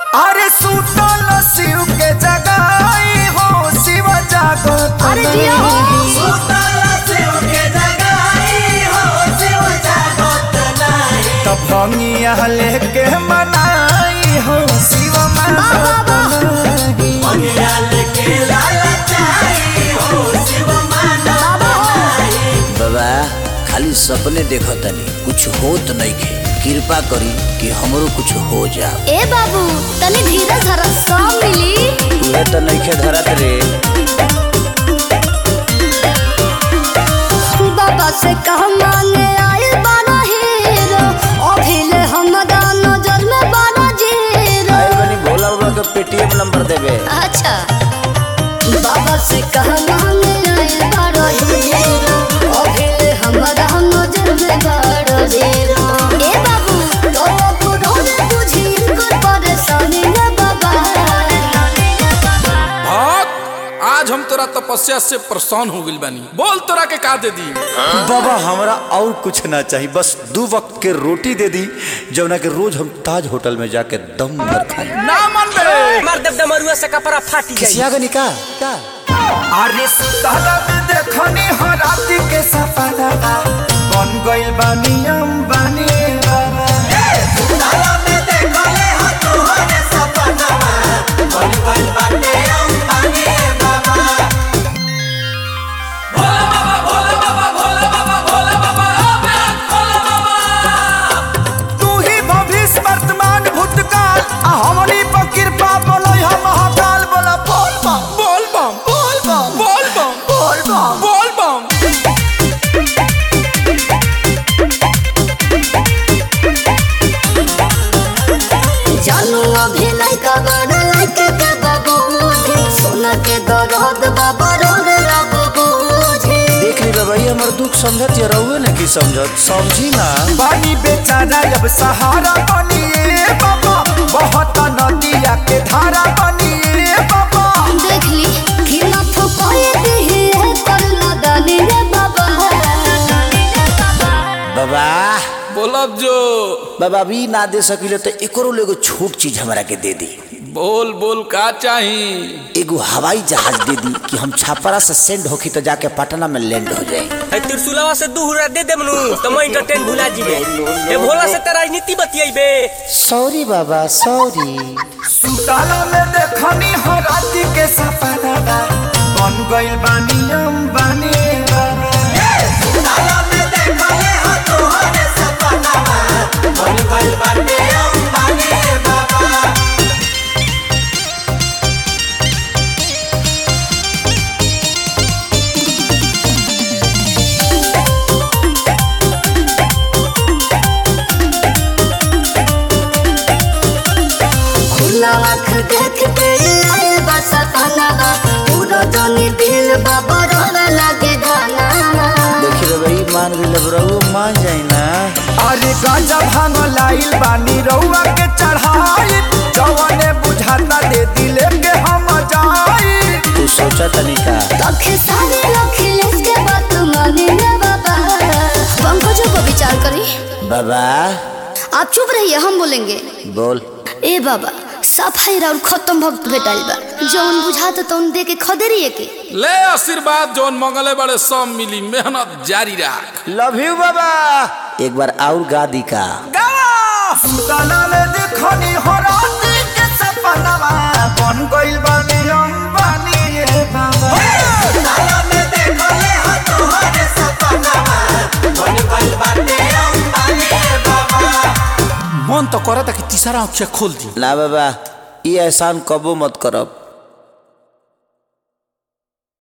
अरे सुतल शिव के जगाई हो शिव जागत अरे जिया हो। सुतल शिव के जगाई हो शिव जागत नहीं तब भंगिया लेके मनाई हो शिव मागत नहीं भंगिया लेके लालचाई हो शिव मागत बाबा खाली सपने देखतनी कुछ होत नइखे कृपा करी कि हमरो कुछ हो जाओ ए बाबू तनी धीरज धर सब मिली तुहे तो नइखे धरत रे बाबा से कह मांगे आए बारा हीरो अभिले हमरा नजर में बारा जीरो आए बनी भोला बाबा के पेटीएम नंबर देबे अच्छा बाबा से कह मांगे आए बारा हीरो अभिले हमरा नजर में बारा जीरो ए बाबू तो बुढ़ो ने बुझी इनकर परेशानी रे बाबा भक्त आज हम तोरा तपस्या से परेशान हो गइल बानी बोल तोरा के का दे दी बाबा हमरा और कुछ ना चाहिए बस दो वक्त के रोटी दे दी जवना के रोज हम ताज होटल में जाके दम भर खाए ना मन बे मार देव डमरुआ से कपड़ा फाटी जाई किसिया का निका क्या अरे सुतल में देखनी हो राति के सपना बन गइल बानी अंबानी बाबा सुतल में देखले हो तोहरे सपना बन गइल बानी अंबानी बाबा तू ही भविष्य वर्तमान भूतकाल आ हमनी पर कृपा बोलै हम महाकाल बोला बोल बम बोल बम बोल बम बोल बम बोल बम बोल बम जानू अभी लइका बड़ लइके के बाबूजी सोना के दरद बाबा रोड बाबूजी देख ली बाबा ये हमर दुख समझत या रहुए ना की समझत समझी ना पानी बेचारा अब सहारा बनिए बाबा बहुत नदिया के धारा बनिए बाबा देख ली कि ना फुकाए दिही है कर ना डाली रे बाबा बाबा बोलब जो बाबा अभी ना दे सकिले तो एकरो एगो छोट चीज हमरा के दे दी बोल बोल का चाही एगो हवाई जहाज दे दी कि हम छापरा से सेंड होखी तो जाके पटना में लैंड हो जाए है त्रिशूलवा से दू हुरा दे देमनु तो मैं एंटरटेन भुला जीबे ए भोला से तेरा राजनीति बतियाइबे सॉरी बाबा सॉरी सुताला में देखनी हो राति के सपना बन गइल बानी अंबानी बाबा सुताला में देखले हो तोहरे सपना बन गइल बानी अंबानी बाबा खुला आँख देख के आए बस अपना पूरा जानी दिल बाबा रोड लागे गाना देखी रे भाई मान गइल रहुए मान जाई ना अरे गांजा भांग लाइल बानी रउआ के चढ़ाई जवने बुझाता दे दिले के हम जाई तू सोचा तनी का लखे सारे लखिलेश के बात माने रे बाबा पंकजों को विचार करी बाबा आप चुप रहिए हम बोलेंगे बोल ए बाबा सफाई और खत्म भक्त भेटाइल बा जौन बुझाता तौन दे के खदेरिए के ले आशीर्वाद जौन मंगले बड़े सब मिली मेहनत जारी रख लव यू बाबा एक बार और गा दी का सुताला में देखनी हो राति के सपना बन गइल बानी अंबानी रे बाबा सुताला में देखले हो तोहरे सपना बन गइल बानी अंबानी रे बाबा मन तो करता कि तीसरा आँख खोल दी ना बाबा ये एहसान कबो मत करब